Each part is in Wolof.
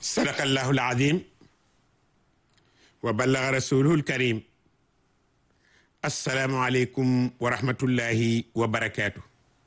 sadaqallahu alazim wa ballaga rasuluhu alkarim assalaamu aleykum wa rahmatullahi wa barakaatu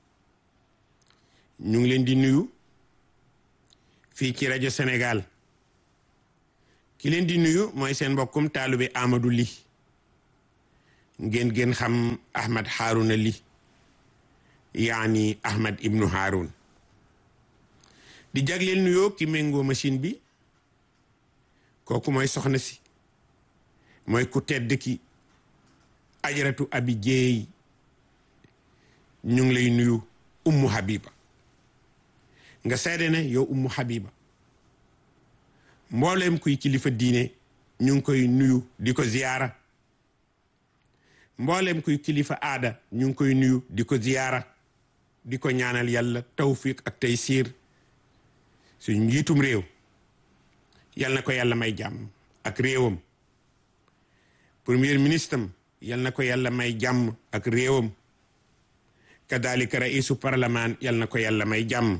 ñu ngi leen di nuyu fii ci rajo Sénégal ki leen di nuyu mooy seen mbokkum taalube Amadou Ly ngeen gën xam Ahmad Harouna Ly yaani Ahmad ibnu Haroun di jagleel nuyoo ki méngoo machine bi kooku mooy soxna si mooy ku tedd ki ajaratu abi jeey ñu ngi lay nuyu ummu habiba nga seede ne yow ummu habiba mbooleem kuy kilifa diine ñu ngi koy nuyu di ko ziyaara mbooleem kuy kilifa aada ñu ngi koy nuyu di ko ziyaara di ko ñaanal yàlla tawfiq ak taysiir suñ njiitum réew yal na ko yàlla may jàmm ak réewam premier ministre am yal na ko yàlla may jàmm ak réewam kadalika raisu parlement yal na ko yàlla may jàmm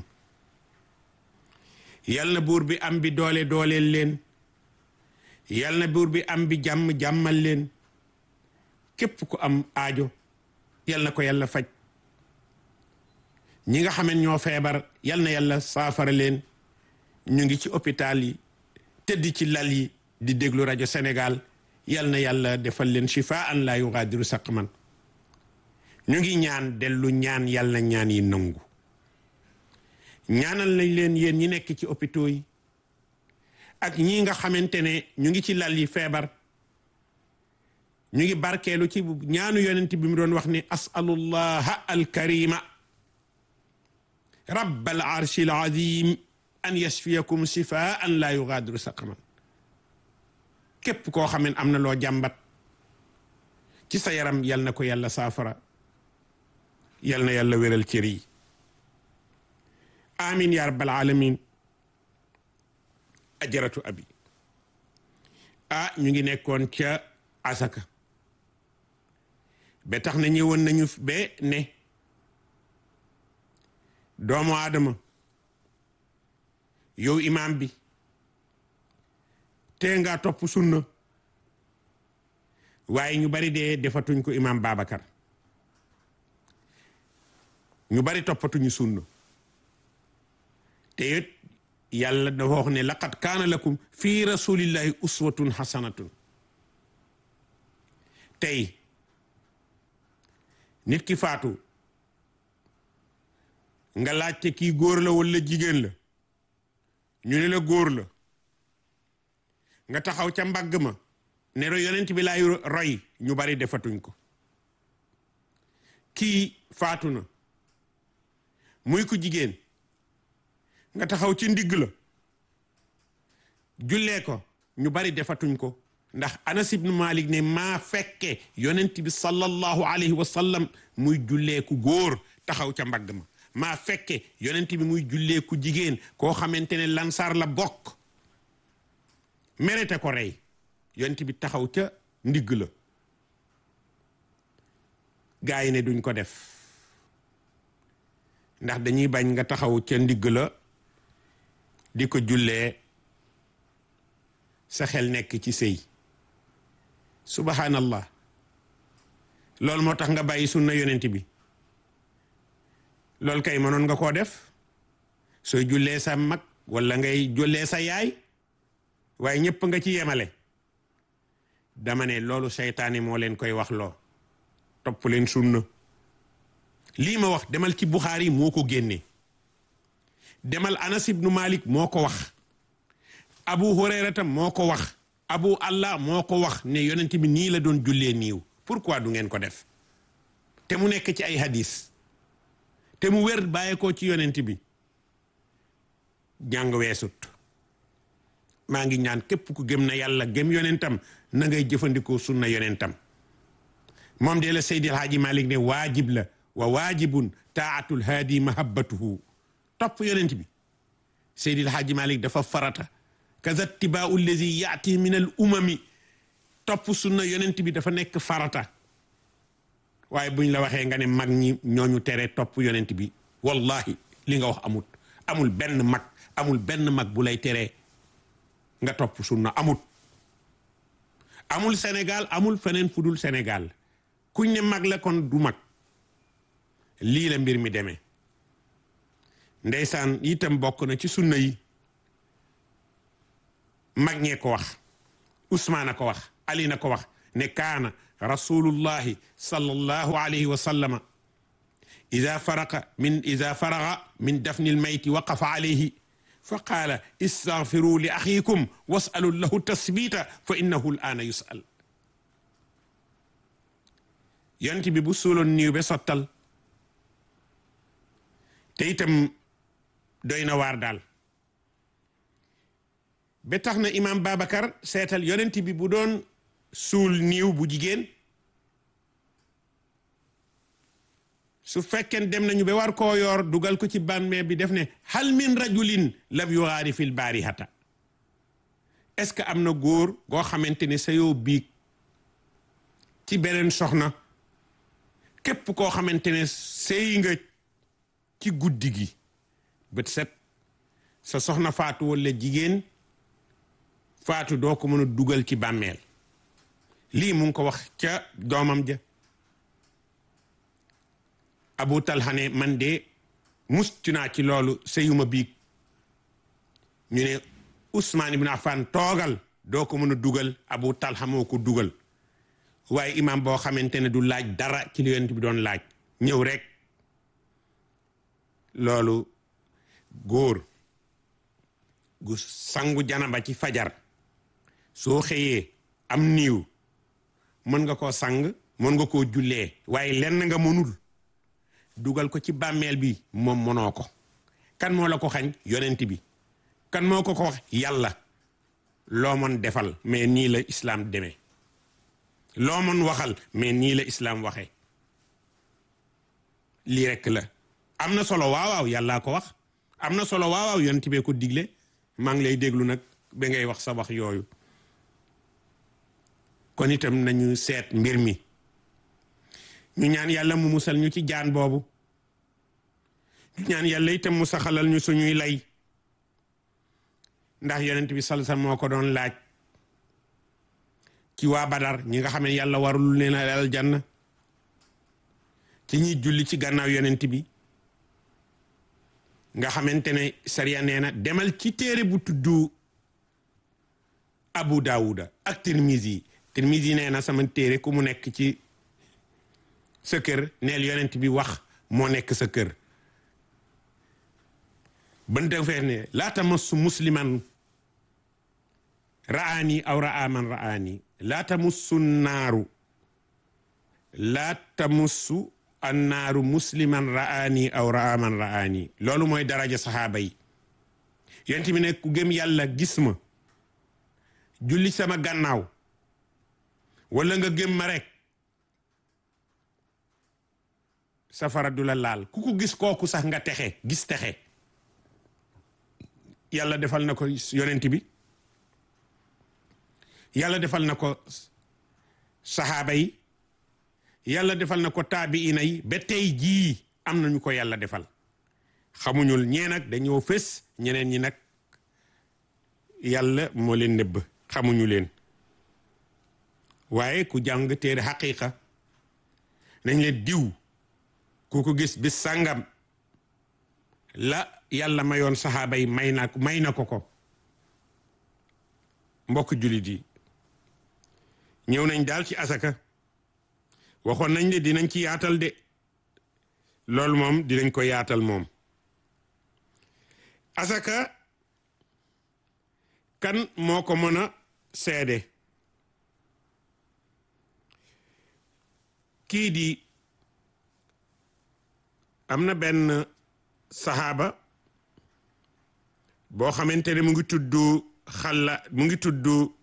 yal na buur bi am bi doole dooleel leen yal na buur bi am bi jàmm jàmmal leen képp ku am aajo yal na ko yàlla faj ñi nga xaman ñoo feebar yal na yàlla saafara leen ñu ngi ci hôpital yi tëdd ci lal yi di déglu rajo Sénégal yal na yàlla defal leen shifaan la yugaadiru saqman ñu ngi ñaan dellu ñaan yàlla ñaan yi nangu ñaanal nañ leen yéen ñi nekk ci hôpitaux yi ak ñi nga xamante ne ñu ngi ci lal yi feebar ñu ngi barkeelu ci ñaanu yonent bi mu doon wax ni asalullaha alkarima rabbal arshil azim an yashfiyakum shifaan la yugaadiru saqaman képp koo xam ne am na loo jàmbat ci sa yaram yal na ko yàlla saafara yal na yàlla wéral cër yi amin ya rabbal alamin ajaratu abi ah ñu ngi nekkoon ca asaka ba tax na ñëwoon nañu ba ne doomu aadama yow imaam bi te nga topp sunna waaye ñu bari dee defatuñ ko imaam Babacar ñu bari toppatuñu sunna te it yàlla dafa wax ne laqad kaana lakum fi rasulillahi uswatun hasanatun tey nit ki faatu nga laajte kii góor la walla jigéen la ñu ne la góor la nga taxaw ca mbagg ma ne yonent bi laay roy ñu bari defatuñ ko kii faatu na muy ku jigéen nga taxaw ci ndigg la jullee ko ñu bari defatuñ ko ndax Anas ibn Malik ne maa fekke yonent bi sallallahu alayhi wa sallam muy jullee ku góor taxaw ca mbagg ma maa fekke yonent bi muy jullee ku jigéen koo xamante ne lansar la bokk merete ko rey yonent bi taxaw ca ndigg la gaa yi ne duñ ko def ndax dañuy bañ nga taxaw ca ndigg la di ko jullee sa xel nekk ci sëy subhanallah loolu moo tax nga bàyyi sunna yonent bi loolu kay mënoon nga koo def sooy jullee sa mag walla ngay jullee sa yaay waaye ñëpp nga ci yemale dama ne loolu seytaane moo leen koy wax loo topp leen sunna lii ma wax demal ci Buxaari moo ko génne demal Anas ibnu Malik moo ko wax Abu Hurayrata moo ko wax Abu Allah moo ko wax ne yonent bi nii la doon jullee niiw pourquoi du ngeen ko def te mu nekk ci ay hadis te mu wér bàyyeekoo ci yonent bi jàng weesut maa ngi ñaan képp ku gëm na yàlla gëm yonentam na ngay jëfandikoo sunna yonentam moom de la Seydil Haaji Malik ne waajib la wa waajibun taatul haadi mahabbatuhu topp yonent bi Seydil Haaji Malik dafa farata kaza tibaau allazi yaati min al umami topp sunna yonent bi dafa nekk farata waaye buñ la waxee nga ne mag ñi ñooñu tere topp yonent bi wallahi li nga wax amut amul benn mag amul benn mag bu lay teree nga topp sunna amut amul Sénégal amul feneen fu dul Sénégal kuñ ne mag la kon du mag lii la mbir mi demee ndeysaan itam bokk na ci sunna yi mag ñee ko wax Usmaan a ko wax Ali na ko wax ne kaana rasulullahi sallallahu alayhi wa sallama ida faraqa min ida faraga min dafni lmayti waqafa alayhi fa qaala istaghfiru li axiikum wasalu lahu tasbita fa innahu l aana yusal yonent bi bu suuloon niiw be sottal te itam doy na waar daal ba tax na imaam Babacar seetal yonent bi bu doon suul niiw bu jigéen su fekkeen dem nañu ba war koo yoor dugal ko ci bàmmeel bi def ne hal min rajulin lam yugaari fil baarihata est-ce que am na góor goo xamante ne sa yoo biig ci beneen soxna képp koo xamante ne sëy nga ci guddi gi bët set sa soxna faatu walla jigéen faatu doo ko mën a dugal ci bàmmeel lii mu ngi ko wax ca doomam ja abu talxane man de mustu naa ci loolu sëyuma biig ñu ne Ousmane ibn Affan toogal doo ko mën a dugal abu talha moo ko dugal waaye imam boo xamante ne du laaj dara ci li yonent bi doon laaj ñëw rek loolu góor gu sangu janaba ci fajar soo xëyee am niiw mën nga koo sang mën nga koo jullee waaye lenn nga mënul dugal ko ci bàmmeel bi moom mënoo ko kan moo la ko xañ yonent bi kan moo ko ko wax yàlla loo mën defal mais nii la islaam demee loo mën waxal mais nii la islaam waxee lii rekk la am na solo waaw waaw yàllaa ko wax am na solo waaw waaw yonent bee ko digle maa ngi lay déglu nag ba ngay wax sa wax yooyu kon itam nañu seet mbir mi ñu ñaan yàlla mu musal ñu ci jaan boobu ñu ñaan yàlla itam mu saxalal ñu suñuy lay ndax yonent bi salsa moo ko doon laaj ci waa Badar ñi nga xam ne yàlla warul leen a aljanna ci ñuy julli ci gannaaw yonent bi nga xamante ne sariya nee na demal ci téere bu tuddu Abu Daawuda ak Tirmizi Tirmizi nee na sama téere ku mu nekk ci sa kër neel yonent bi wax moo nekk sa kër ban defee ne laa tamassu musliman ra'aani aw ra'a man ra'aani laa tamussu naaru laa tamussu annaaru musliman ra'aani aw ra'a man ra'aani loolu mooy daraja saxaaba yi yonent bi ne ku gëm yàlla gis ma julli sama gannaaw wala nga gëm ma rek safara du la laal ku ko gis kooku sax nga texe gis texe yàlla defal na ko yonent bi yàlla defal na ko saxaaba yi yàlla defal na ko taabiina yi ba tey jii am nañu ko yàlla defal xamuñul ñee nag dañoo fés ñeneen ñi nag yàlla moo leen nëbb xamuñu leen waaye ku jàng téere xaqiqa nañ leen diw ku ko gis bis sàngam la yàlla mayoon saxaaba yi may na may na ko ko mbokk jullit yi ñëw nañ daal ci asaka waxoon nañ ne dinañ ci yaatal de loolu moom dinañ ko yaatal moom asaka kan moo ko mën a seede kii di am na benn saxaaba boo xamante ne mu ngi tudd xalla mu ngi tudd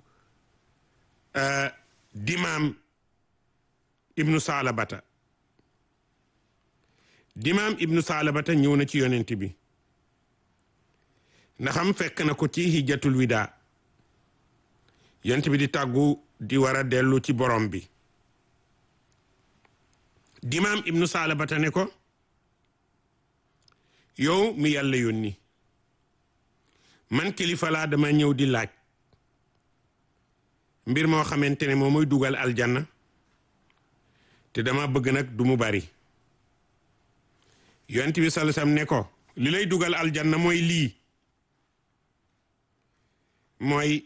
dimaam ibnu saalabata dimaam ibnu saalabata ñëw na ci yonent bi ndaxam fekk na ko ci hijjatul wida yonent bi di tàggu di war a dellu ci borom bi dimaam ibnu saalabata ne ko yow mi yàlla yónni man kilifa laa dama ñëw di laaj mbir moo xamante ne moo muy dugal aljanna te dama bëgg nag du mu bari yonent bi sallallahu alayhi wasallam ne ko li lay dugal aljanna mooy lii mooy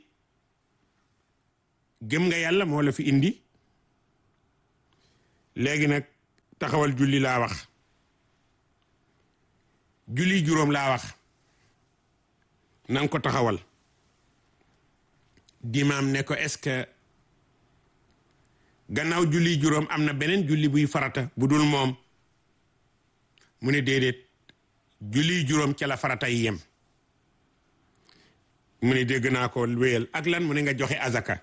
gëm nga yàlla moo la fi indi léegi nag taxawal julli laa wax julli juróom laa wax na nga ko taxawal dimaam ne ko est-ce que gannaaw julli juróom am na beneen julli buy farata bu dul moom mu ne déedéet julli juróom ca la farata yi yem mu ne dégg naa ko wéyal ak lan mu ne nga joxe azaka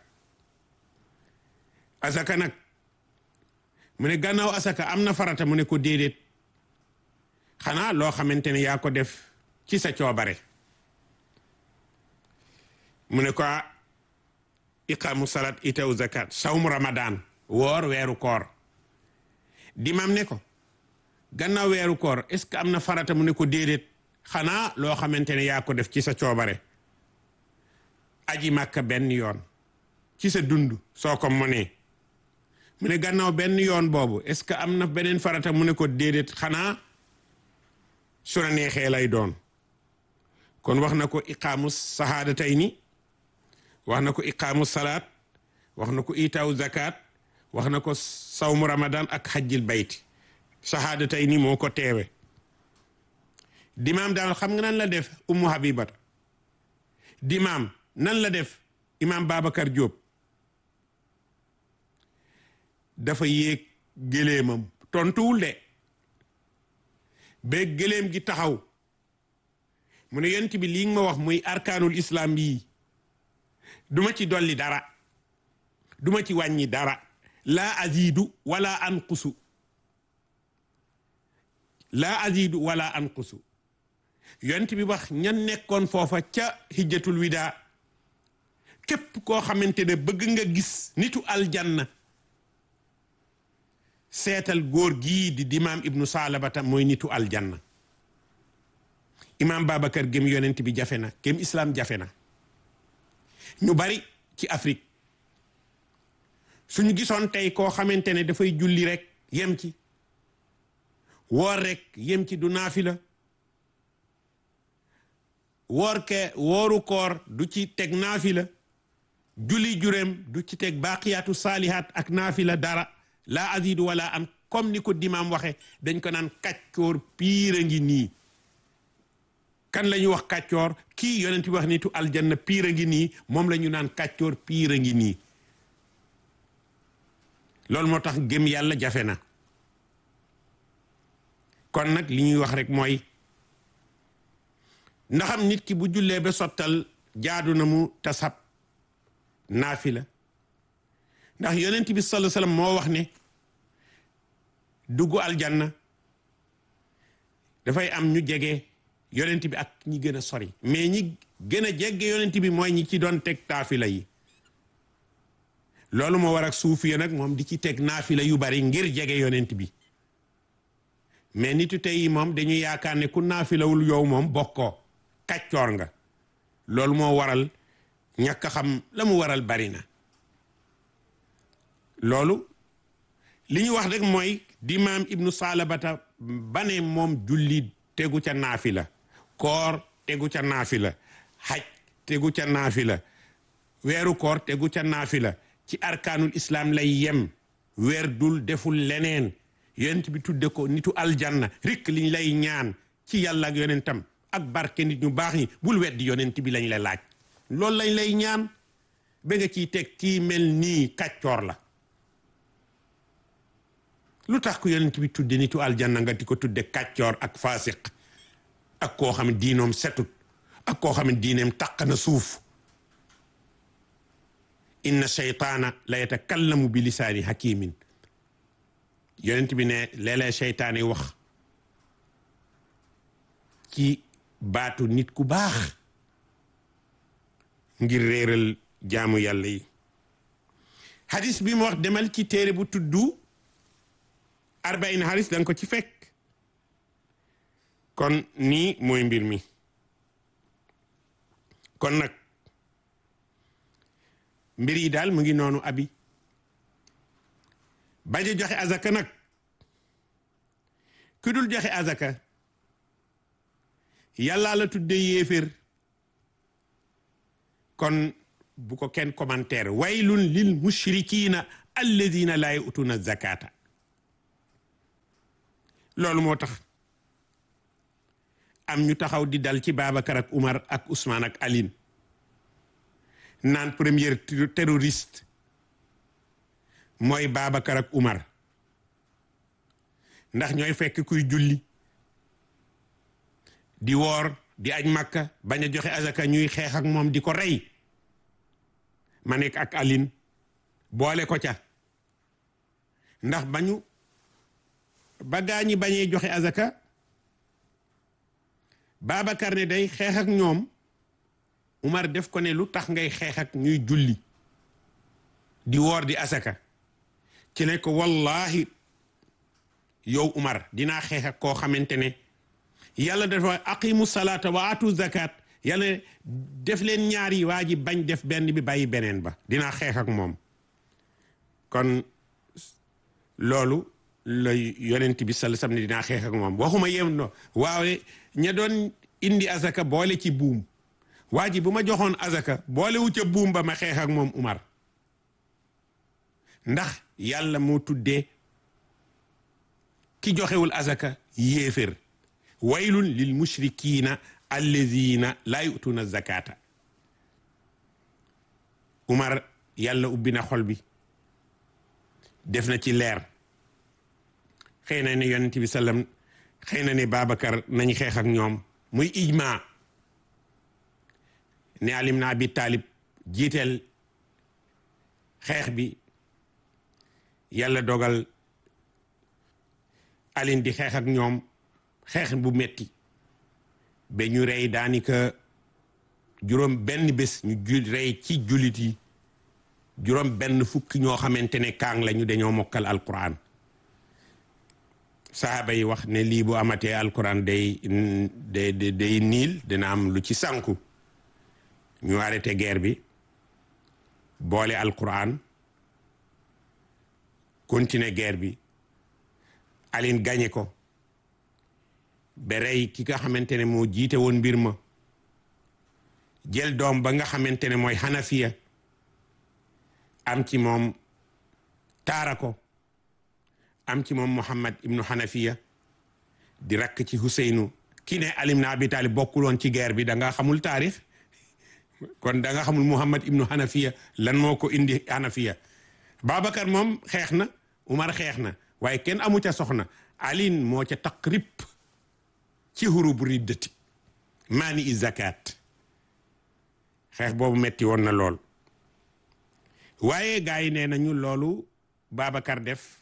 azaka nag mu ne gannaaw asaka am na farata mu ne ko déedéet xanaa loo xamante ne yaa ko def ci sa coobare mu ne ko iqaamu salat itaw zakat sawmu ramadan woor weeru koor dimam ne ko gannaaw weeru koor est ce que am na farata mu ne ko déedéet xanaa loo xamante ne yaa ko def ci sa coobare aji màkka benn yoon ci sa dund soo ko mënee mu ne gannaaw benn yoon boobu est ce que am na beneen farata mu ne ko déedéet xanaa su la neexee lay doon kon wax na ko iqaamu sahadatayni wax na ko iqaamu salaat wax na ko itaaw zakat wax na ko sawmu ramadan ak xajjil bayti sahadatayni moo ko teewe dimaam daal xam nga nan la def ummu habibata dimaam nan la def imam babacar Diop dafa yéeg géléemam tontuwul de ba géléem gi taxaw mu ne yonent bi lii nga ma wax muy arkaanul islam yii duma ci dolli dara duma ci wàññi dara laa azidu wala anqusu laa azidu wala anqusu yonent bi wax ñan nekkoon foofa ca hijjatul wida képp koo xamante ne bëgg nga gis nitu aljanna seetal góor gii di dimaam ibnu salabata mooy nitu aljanna imaam babacar gém yonent bi jafe na gém islam jafe na ñu bari ci Afrique suñu gisoon tey koo xamante ne dafay julli rek yem ci woor rek yem ci du naafila woor ke wooru koor du ci teg naafila julli jureem du ci teg baaqiyaatu saalihaat ak naafila dara laa azidu wala am comme ni ko dimaam waxe dañ ko naan kàccoor piir a ngi nii kan la ñu wax kàccoor kii yonent bi wax nitu aljanna piir a ngi nii moom la ñu naan kàccoor piir a ngi nii loolu moo tax gëm yàlla jafe na kon nag li ñuy wax rek mooy ndaxam nit ki bu jullee ba sottal jaadu na mu tasab naafila ndax yonent bi sallallahu alayhi wasallam moo wax ne dugg aljanna dafay am ñu jege yonent bi ak ñi gën a sori mais ñi gën a jege yonent bi mooy ñi ci doon teg taafila yi loolu moo war ak suufiya nag moom di ci teg naafila yu bari ngir jege yonent bi mais nitu tey yi moom dañu yaakaar ne ku naafilawul yow moom bokkoo kàccoor nga loolu moo waral ñàkk a xam la mu waral bari na loolu li ñu wax rek mooy dimaam ibnu salabata bane moom julli tegu ca naafila koor tegu ca naafila xaj tegu ca naafila weeru koor tegu ca naafila ci arkaanul islam lay yem weer dul deful leneen yonent bi tudde ko nitu aljanna rikk liñ lay ñaan ci yàlla ak yonentam ak barke nit ñu baax ñi bul weddi yonent bi lañ la laaj loolu lañ lay ñaan ba nga ciy teg kii mel nii kàccoor la lu tax ko yonent bi tudde nitu aljanna nga di ko tudde kàccoor ak faasiq ak koo xam ne diinoom setut ak koo xam ne diineem taq na suuf inna shaytaana la yatakallamu bi lisaani hakimin yonent bi ne léeg-léeg seytaane wax ci baatu nit ku baax ngir réeral jaamu yàlla yi hadis bi mu wax demal ci téere bu tuddu arbain hadis danga ko ci fekk kon nii mooy mbir mi kon nag mbir yi daal mu ngi noonu abi bañ a joxe azaka nag ku dul joxe azaka yàllaa la tuddee yéeféer kon bu ko kenn commentaire waylun lil mushrikina alladina laa yu'tuna zakata loolu moo tax am ñu taxaw di dal ci Babacar ak Umar ak Ousmane ak Aline naan premier terroriste mooy Babacar ak Umar ndax ñooy fekk kuy julli di woor di aj Makka bañ a joxe azaka ñuy xeex ak moom di ko rey ma nekk ak Aline boole ko ca ndax bañu ba gaa ñi bañee joxe azaka Babacar ne day xeex ak ñoom Umar def ko ne lu tax ngay xeex ak ñuy julli di woor di asaka ci ne ko wallahi yow Umar dinaa xeex ak koo xamante ne yàlla dafa aqimu salaata wa atu zakat yàlla def leen ñaari waa ji bañ def benn bi bàyyi beneen ba dinaa xeex ak moom kon loolu la yonent bi sal sam ne dinaa xeex ak moom waxuma yem no waawe ña doon indi azaka boole ci buum waa ji bu ma joxoon azaka boole wu ca buum ba ma xeex ak moom Umar ndax yàlla moo tuddee ki joxewul azaka yéefér waylun lil mushrikina allazina laa yu'tuna zakata Umar yàlla ubbi na xol bi def na ci leer xëy na ne yonent bi sallam xëy na ne Babacar nañ xeex ak ñoom muy ijma ne alim na abi taalib jiiteel xeex bi yàlla dogal alin di xeex ak ñoom xeex bu metti ba ñu rey daanaka juróom benn bés ñu ju rey ci jullit yi juróom benn fukki ñoo xamante ne kaang la ñu dañoo mokkal alquran sahaaba yi wax ne lii bu amatee alquran day day day niil dina am lu ci sànku ñu arrêté guerre bi boole alquran continuer guerre bi Aline gagné ko ba rey ki nga xamante ne moo jiite woon mbir ma jël doom ba nga xamante ne mooy Hanafiya am ci moom taara ko am ci moom Muhammad ibnu Hanafiya di rakk ci Huseynu ki ne Ali ibn Abi Talib bokkuloon ci guerre bi da nga xamul taarix kon da nga xamul Muhammad ibnu Hanafiya lan moo ko indi Hanafiya Babacar moom xeex na Umar xeex na waaye kenn amu ca soxna Aline moo ca taqrib ci hurub riddati maani i zakat xeex boobu metti woon na lool waaye gars yi nee nañu loolu Babacar def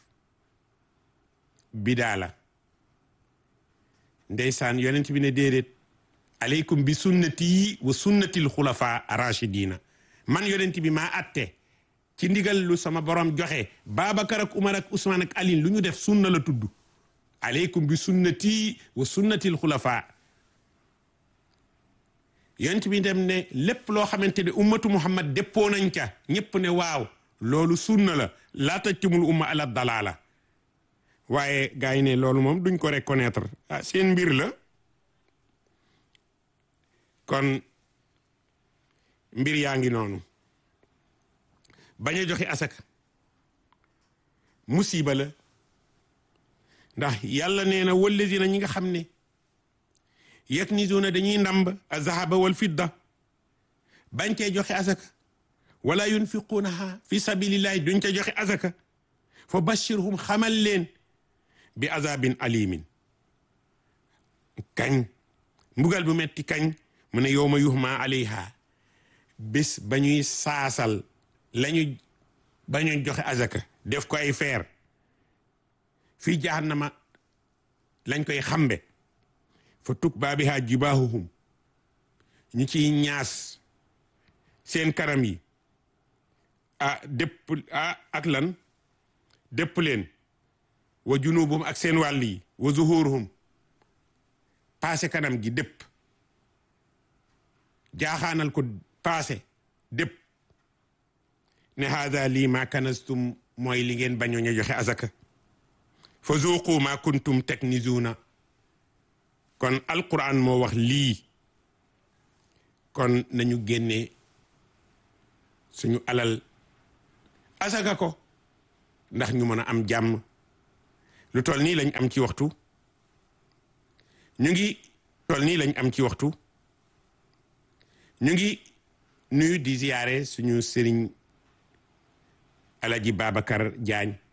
bidaa la ndeysaan yonent bi ne déedéet aleykum bi sunnati wa sunnatil xulafa rachidina man yonent bi maa atte ci ndigal lu sama borom joxe Babacar ak Umar ak Ousmane ak Aline lu ñu def sunna la tudd aleykum bi sunnati wa sunnatil xulafa yonent bi dem ne lépp loo xamante ne ummatu muhammad déppoo nañ ca ñëpp ne waaw loolu sunna la laa tajtumul umma ala dalala waaye gars yi ne loolu moom duñ ko reconnaître ah seen mbir la kon mbir yaa ngi noonu bañ a joxe asaka musiba la ndax yàlla nee na wallazina ñi nga xam ne yaknizuna dañuy ndamb azahaba wal fidda bañ cee joxe asaka wala yunfiqunaha fi sabilillahi duñ ca joxe asaka fa bashirhum xamal leen bi azabin alimin kañ mbugal bu metti kañ mu ne yowma yuhma alayha bés ba ñuy saasal lañu ba ñu joxe azaka def ko ay feer fii jahannama lañ koy xambe fa tukbaa bihaa jibaahuhum ñu ciy ñaas seen karam yi ah dépp ah ak lan dépp leen wa junubum ak seen wàll yi wa zuhuruhum paase kanam gi dépp jaaxaanal ko paase dépp ne haada lii ma kanastum mooy li ngeen bañoon a joxe azaka fa zuuqu ma kuntum taknizuuna kon alquran moo wax lii kon nañu génne suñu alal azaka ko ndax ñu mën a am jàmm lu toll nii lañ am ci waxtu ñu ngi toll nii lañ am ci waxtu ñu ngi nuyu di ziyaare suñu sëriñ alaji Babacar Diagne